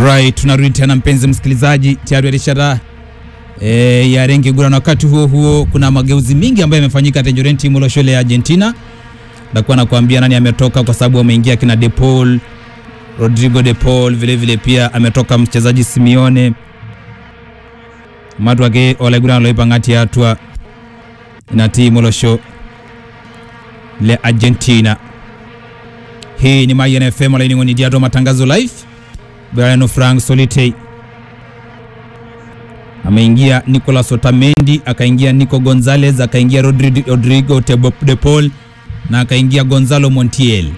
Right, tunarudi tena mpenzi msikilizaji, tayari alishara e, ya rengi gura, na wakati huo huo kuna mageuzi mingi ambayo yamefanyika Tangerine timu la shule ya Argentina. Ndakuwa nakwambia nani ametoka, kwa sababu ameingia kina De Paul, Rodrigo De Paul, vile vile pia ametoka mchezaji Simeone matu ake olegura loipang'ati atua na timu losho le Argentina. Hii ni Mayan FM laining'oni diato matangazo live Brian Frank Solitei ameingia Nicolas Otamendi, akaingia Nico Gonzalez, akaingia Rodri, Rodrigo Tebo- De Paul na akaingia Gonzalo Montiel.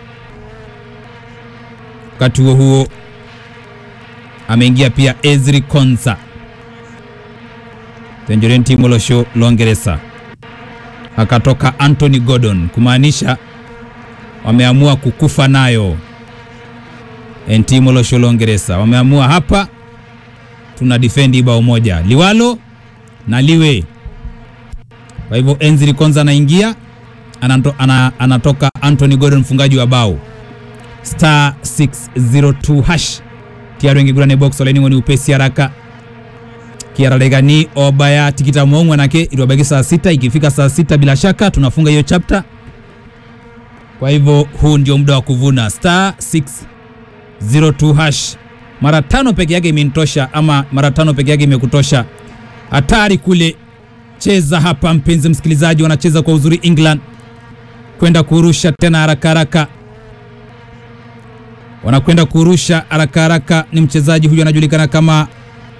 Wakati huo huo ameingia pia Ezri Konsa Tangerine timu losho Longereza, akatoka Anthony Gordon, kumaanisha wameamua kukufa nayo timu losho Longereza wameamua hapa, tuna defend bao moja liwalo na liwe. Kwa hivyo Enzri Konza anaingia anato, ana, anatoka Anthony Gordon mfungaji wa bao star 602 hash tiaro ingigurane box olaining'oni upesi haraka kiaralegani obaya tikita mong'we nake iliwabaki saa sita ikifika saa sita bila shaka tunafunga hiyo chapter kwa hivyo huu ndio muda wa kuvuna star 602 hash mara tano peke yake imenitosha ama mara tano peke yake imekutosha hatari kule cheza hapa mpenzi msikilizaji wanacheza kwa uzuri england kwenda kurusha tena haraka haraka wanakwenda kurusha haraka haraka ni mchezaji huyu anajulikana kama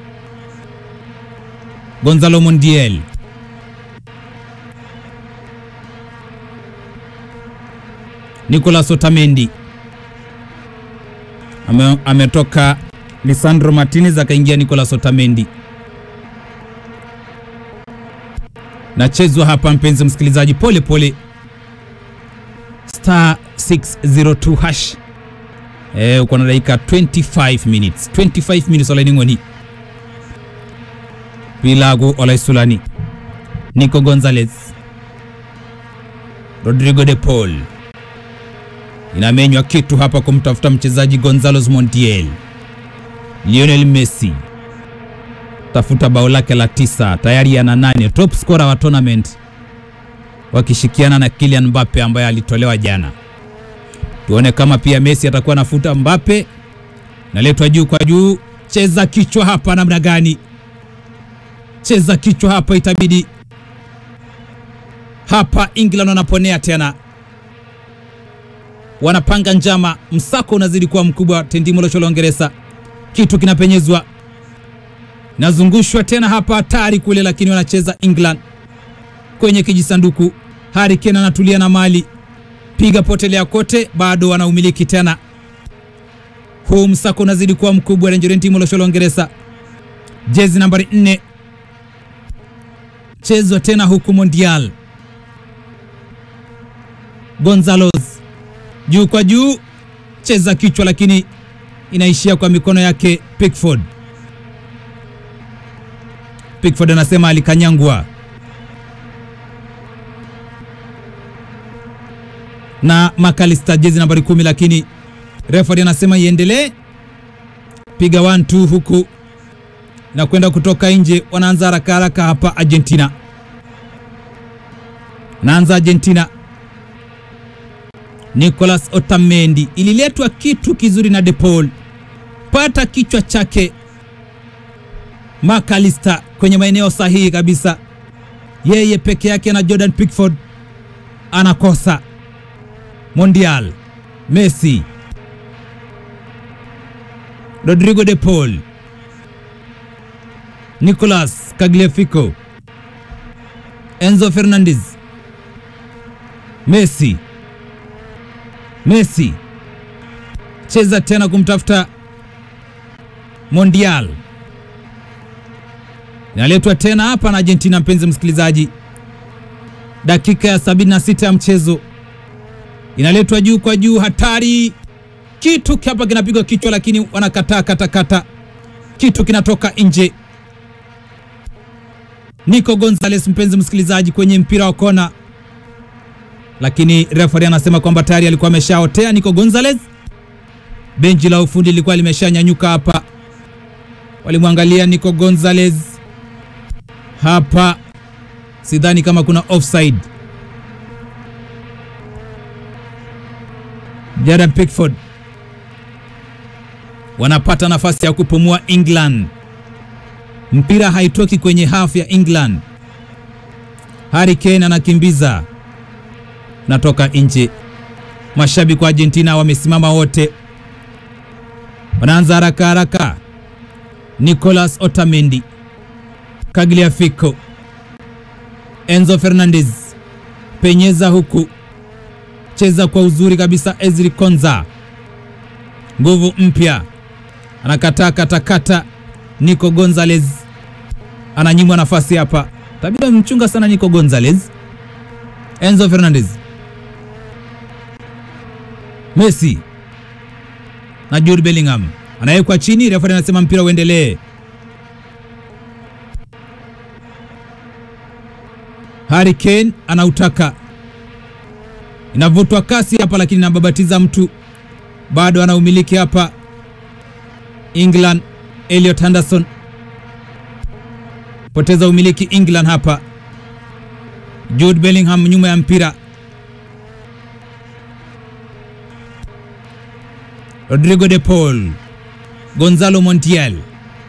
Gonzalo Montiel Nicolas Otamendi Ame, ametoka Lisandro Martinez akaingia Nicolas Otamendi. Nachezwa hapa mpenzi msikilizaji, pole pole, star 602 hash. Eh, uko na dakika 25 minutes 25 minutes olaining'oni Pilagu Olaisulani, Nico Gonzalez, Rodrigo De Paul inamenywa kitu hapa kumtafuta mchezaji Gonzalo Montiel. Lionel Messi tafuta bao lake la tisa, tayari ana nane, top scorer wa tournament, wakishikiana na Kylian Mbappe ambaye alitolewa jana. Tuone kama pia Messi atakuwa nafuta Mbappe. Naletwa juu kwa juu, cheza kichwa hapa namna gani? Cheza kichwa hapa, itabidi hapa. England wanaponea tena wanapanga njama, msako unazidi kuwa mkubwa. Tendimo losho la Uingereza, kitu kinapenyezwa, nazungushwa tena hapa, hatari kule, lakini wanacheza England kwenye kijisanduku. Harry Kane anatulia na mali, piga potelea kote, bado wanaumiliki tena. Huu msako unazidi kuwa mkubwa. Tangerine timu losho la Uingereza, jezi nambari 4 chezwa tena huku Mondial Gonzalez juu kwa juu, cheza kichwa, lakini inaishia kwa mikono yake Pickford. Pickford anasema alikanyangwa na McAllister, jezi nambari kumi, lakini referee anasema iendelee. Piga 1-2 huku na kwenda kutoka nje. Wanaanza haraka haraka hapa Argentina, naanza Argentina Nicolas Otamendi, ililetwa kitu kizuri na De Paul, pata kichwa chake McAllister kwenye maeneo sahihi kabisa, yeye peke yake na Jordan Pickford anakosa. Mondial, Messi, Rodrigo De Paul, Nicolas Tagliafico, Enzo Fernandez, Messi Messi cheza tena kumtafuta Mondial, inaletwa tena hapa na Argentina. Mpenzi msikilizaji, dakika ya 76 ya mchezo, inaletwa juu kwa juu, hatari, kitu hapa kinapigwa kichwa, lakini wanakataa katakata, kitu kinatoka nje. Nico Gonzalez, mpenzi msikilizaji, kwenye mpira wa kona lakini referee anasema kwamba tayari alikuwa ameshaotea Nico Gonzalez. Benchi la ufundi lilikuwa limeshanyanyuka hapa walimwangalia Nico Gonzalez hapa, sidhani kama kuna offside. Jordan Pickford wanapata nafasi ya kupumua England. Mpira haitoki kwenye half ya England. Harry Kane anakimbiza, natoka nje. Mashabiki wa Argentina wamesimama wote, wanaanza haraka haraka. Nicolas Otamendi, Tagliafico, Enzo Fernandez, penyeza huku, cheza kwa uzuri kabisa. Ezri Konza, nguvu mpya, anakataa katakata. Nico Gonzalez ananyimwa nafasi hapa, tabia mchunga sana Nico Gonzalez. Enzo Fernandez, Messi na Jude Bellingham anawekwa chini, refa anasema mpira uendelee. Harry Kane anautaka, inavutwa kasi hapa, lakini inababatiza mtu, bado anaumiliki hapa England. Elliot Henderson poteza umiliki England hapa. Jude Bellingham nyuma ya mpira Rodrigo de Paul, Gonzalo Montiel,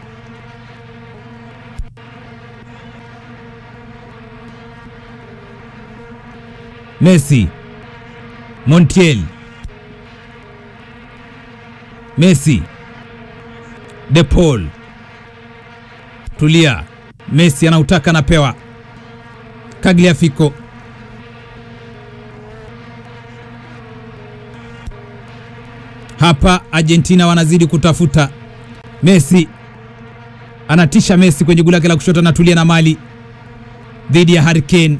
Messi, Montiel, Messi, de Paul, tulia. Messi anautaka, anapewa Tagliafico hapa Argentina wanazidi kutafuta. Messi anatisha, Messi kwenye goli lake la kushoto, anatulia na mali dhidi ya Harry Kane.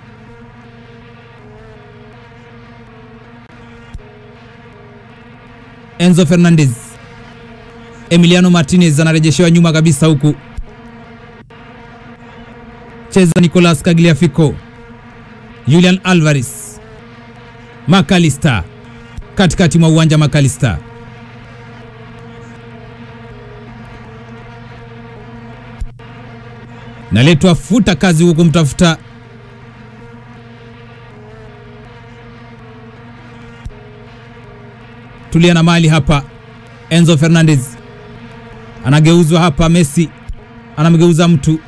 Enzo Fernandez, Emiliano Martinez anarejeshewa nyuma kabisa, huku cheza Nicolas Tagliafico, Julian Alvarez, McAllister katikati mwa uwanja McAllister naletwa futa kazi huku mtafuta tulia na mali hapa. Enzo Fernandez anageuzwa hapa, Messi anamgeuza mtu,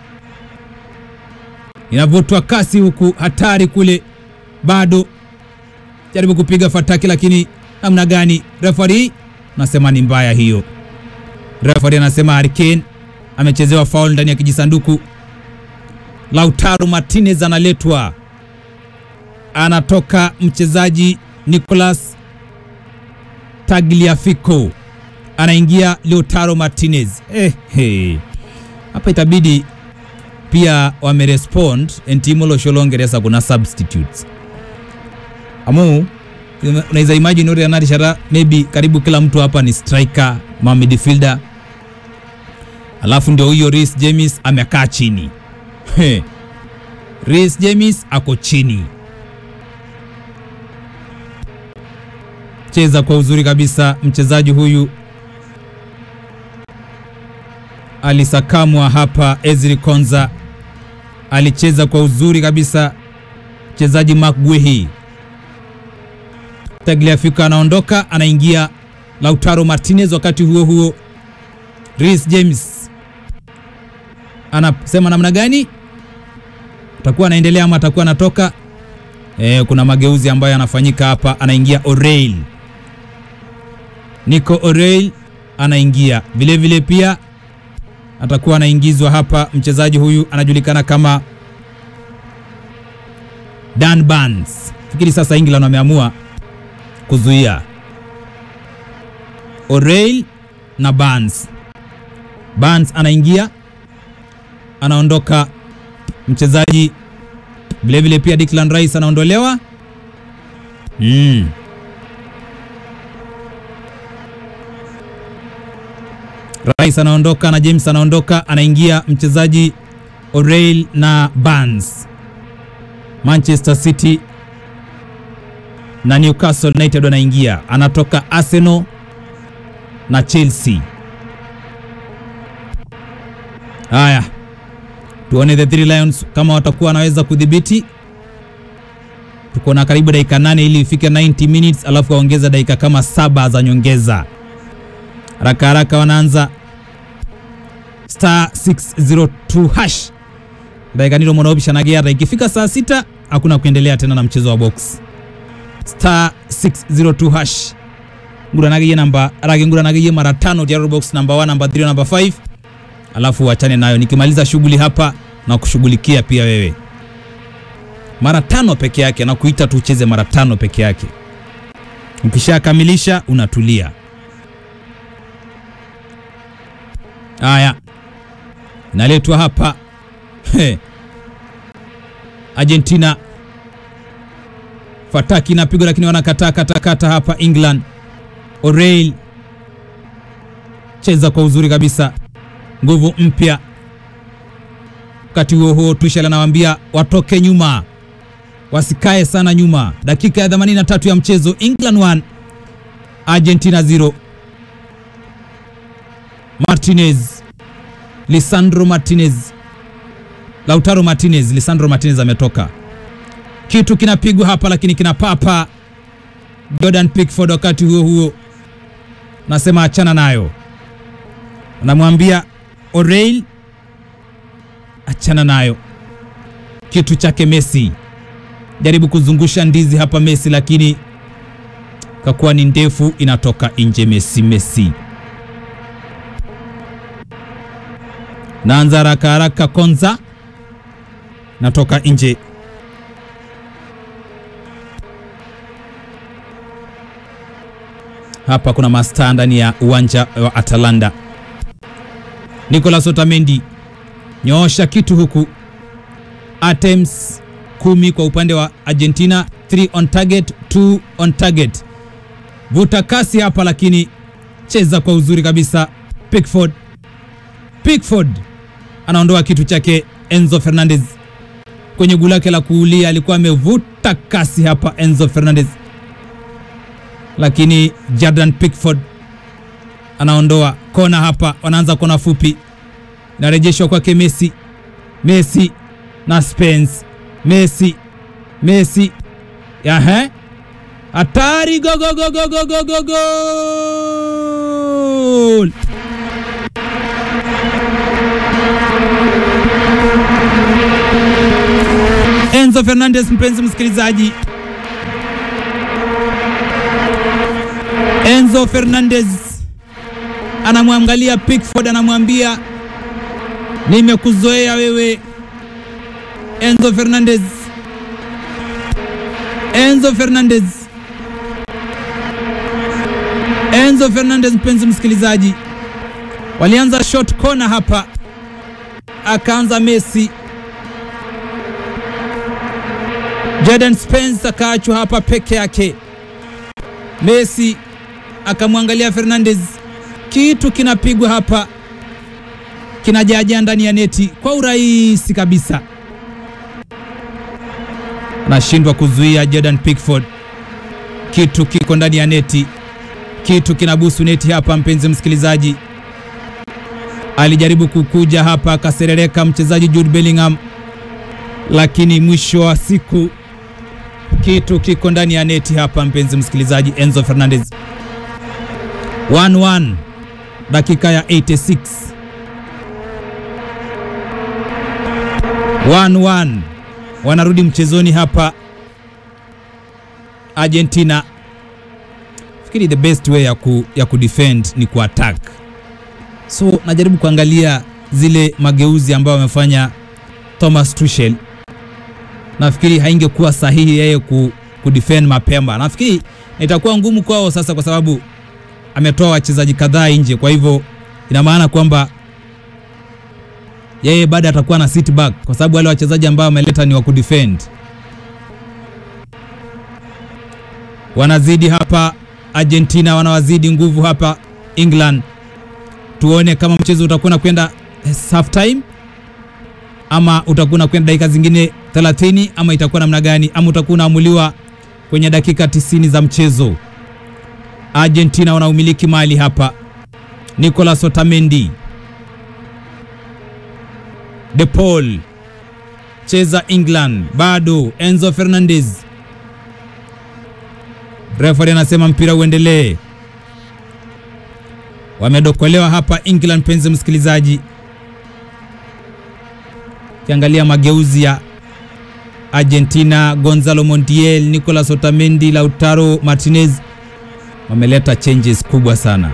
inavutwa kasi huku, hatari kule, bado jaribu kupiga fataki, lakini namna gani? Refari nasema ni mbaya hiyo. Refari anasema Harry Kane amechezewa foul ndani ya kijisanduku. Lautaro Martinez analetwa, anatoka mchezaji Nicolas Tagliafico, anaingia Lautaro Martinez. Eh, hey. Hapa itabidi pia wamerespond Entimo Losholongeresa, kuna substitutes amu unaweza imagine ore anarishara maybe karibu kila mtu hapa ni striker ma midfielder, alafu ndio huyo Reece James amekaa chini. He. Reece James ako chini, cheza kwa uzuri kabisa mchezaji huyu alisakamwa hapa. Ezri Konza alicheza kwa uzuri kabisa, mchezaji Mark Guehi Tagliafico anaondoka, anaingia Lautaro Martinez. Wakati huo huo, Reece James anasema namna gani atakuwa anaendelea ama atakuwa anatoka. E, kuna mageuzi ambayo yanafanyika hapa. Anaingia O'Reilly, Nico O'Reilly anaingia vilevile vile, pia atakuwa anaingizwa hapa mchezaji huyu anajulikana kama Dan Barnes. Fikiri sasa England wameamua kuzuia O'Reilly na Barnes. Barnes anaingia, anaondoka mchezaji vilevile, pia Declan Rice anaondolewa. Mm. Rice anaondoka na James anaondoka, anaingia mchezaji O'Reilly na Barnes. Manchester City na Newcastle United wanaingia, anatoka Arsenal na Chelsea. Haya, tuone the Three Lions kama watakuwa wanaweza kudhibiti. Tuko na karibu dakika nane ili ifike 90 minutes, alafu waongeza dakika kama saba za nyongeza. Haraka haraka wanaanza star 602 hash dakika nilo mwanaobishanagiara ikifika saa sita hakuna kuendelea tena na mchezo wa box star 602 hash nguranagiye namba rage nguranagiye mara tano diaro box namba 1 namba 3 namba 5 alafu wachane nayo nikimaliza shughuli hapa na kushughulikia pia wewe mara tano peke yake na kuita tu ucheze mara tano peke yake ukishakamilisha unatulia haya inaletwa hapa He. Argentina fataki inapigwa lakini wanakataa katakata hapa England. O'Reilly cheza kwa uzuri kabisa, nguvu mpya. Wakati huo huo, Tuchel anawaambia watoke nyuma, wasikae sana nyuma. Dakika ya 83 ya mchezo, England 1 Argentina 0. Martinez, Lisandro Martinez Lautaro Martinez, Lisandro Martinez ametoka. Kitu kinapigwa hapa lakini kinapapa Jordan Pickford. Wakati huo huo nasema achana nayo, namwambia O'Reilly achana nayo. Kitu chake Messi, jaribu kuzungusha ndizi hapa Messi, lakini kakuwa ni ndefu, inatoka nje. Messi, Messi naanza haraka haraka, Konza natoka nje. Hapa kuna mastaa ndani ya uwanja wa Atalanta. Nicolas Otamendi nyoosha kitu huku, attempts kumi kwa upande wa Argentina, 3 on target, 2 on target. Vuta kasi hapa, lakini cheza kwa uzuri kabisa. Pickford, Pickford anaondoa kitu chake. Enzo Fernandez kwenye guu lake la kuulia alikuwa amevuta kasi hapa Enzo Fernandez, lakini Jordan Pickford anaondoa kona hapa. Wanaanza kona fupi, inarejeshwa kwake Messi. Messi na Spence, Messi, Messi, yahe hatari! go go go go go go go goal! Enzo Fernandez, mpenzi msikilizaji, Enzo Fernandez anamwangalia Pickford, anamwambia nimekuzoea wewe Enzo Fernandez. Enzo Fernandez, Enzo Fernandez, mpenzi msikilizaji, walianza short corner hapa, akaanza Messi Jadon Spence akaachwa hapa peke yake. Messi akamwangalia Fernandez, kitu kinapigwa hapa kinajaja ndani ya neti kwa urahisi kabisa, anashindwa kuzuia Jordan Pickford. Kitu kiko ndani ya neti, kitu kinabusu neti hapa. Mpenzi msikilizaji, alijaribu kukuja hapa akaserereka mchezaji Jude Bellingham, lakini mwisho wa siku kitu kiko ndani ya neti hapa, mpenzi msikilizaji. Enzo Fernandez 1-1 dakika ya 86 1-1 wanarudi mchezoni hapa Argentina. Fikiri the best way ya ku, ya kudefend ni kuattack, so najaribu kuangalia zile mageuzi ambayo wamefanya Thomas Tuchel nafikiri haingekuwa sahihi yeye ku, kudefend mapema. Nafikiri itakuwa ngumu kwao sasa, kwa sababu ametoa wachezaji kadhaa nje. Kwa hivyo ina maana kwamba yeye bado atakuwa na sit back, kwa sababu wale wachezaji ambao ameleta ni wa kudefend. Wanazidi hapa Argentina, wanawazidi nguvu hapa England. Tuone kama mchezo utakuwa kwenda half time ama utakuwa kwenda dakika zingine 30 ama itakuwa namna gani, ama utakuwa unaamuliwa kwenye dakika 90 za mchezo. Argentina wanaumiliki mali hapa. Nicolas Otamendi De Paul cheza England, bado Enzo Fernandez. Referee anasema mpira uendelee. Wamedokolewa hapa England, penzi msikilizaji. Kiangalia mageuzi ya Argentina, Gonzalo Montiel, Nicolas Otamendi, Lautaro Martinez wameleta changes kubwa sana.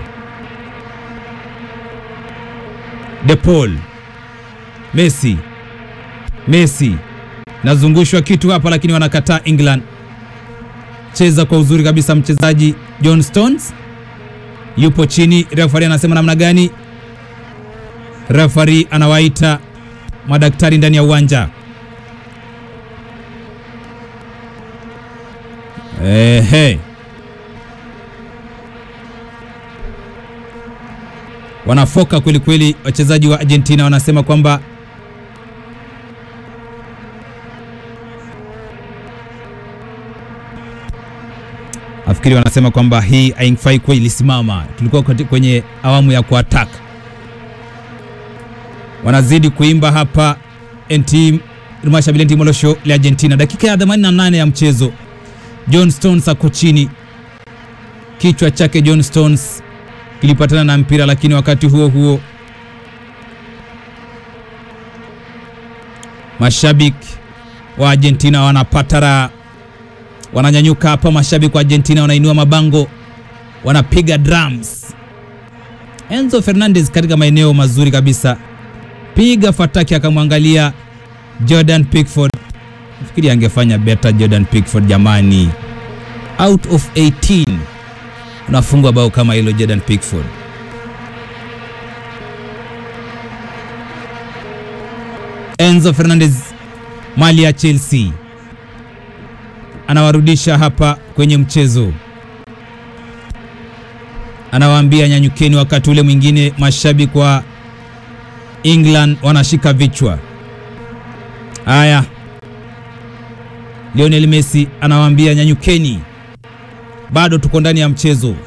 De Paul, Messi, Messi nazungushwa kitu hapa, lakini wanakataa England. Cheza kwa uzuri kabisa mchezaji John Stones yupo chini. Referee anasema namna gani? Referee anawaita madaktari ndani ya uwanja. Ehe, wanafoka kweli kweli. Wachezaji wa Argentina wanasema kwamba nafikiri wanasema kwamba hii haifai kuwa ilisimama. Tulikuwa kwenye awamu ya kuattack. Wanazidi kuimba hapa NT Mashabili NT Molosho la Argentina, dakika ya 88 ya mchezo. John Stones ako chini, kichwa chake John Stones kilipatana na mpira, lakini wakati huo huo mashabiki wa Argentina wanapata raha wananyanyuka hapa. Mashabiki wa Argentina wanainua mabango, wanapiga drums. Enzo Fernandez katika maeneo mazuri kabisa, piga fataki, akamwangalia Jordan Pickford. Nafikiri angefanya better Jordan Pickford jamani, out of 18 unafungwa bao kama hilo Jordan Pickford. Enzo Fernandez mali ya Chelsea anawarudisha hapa kwenye mchezo, anawaambia nyanyukeni. Wakati ule mwingine mashabiki wa England wanashika vichwa. Haya, Lionel Messi anawaambia nyanyukeni, bado tuko ndani ya mchezo.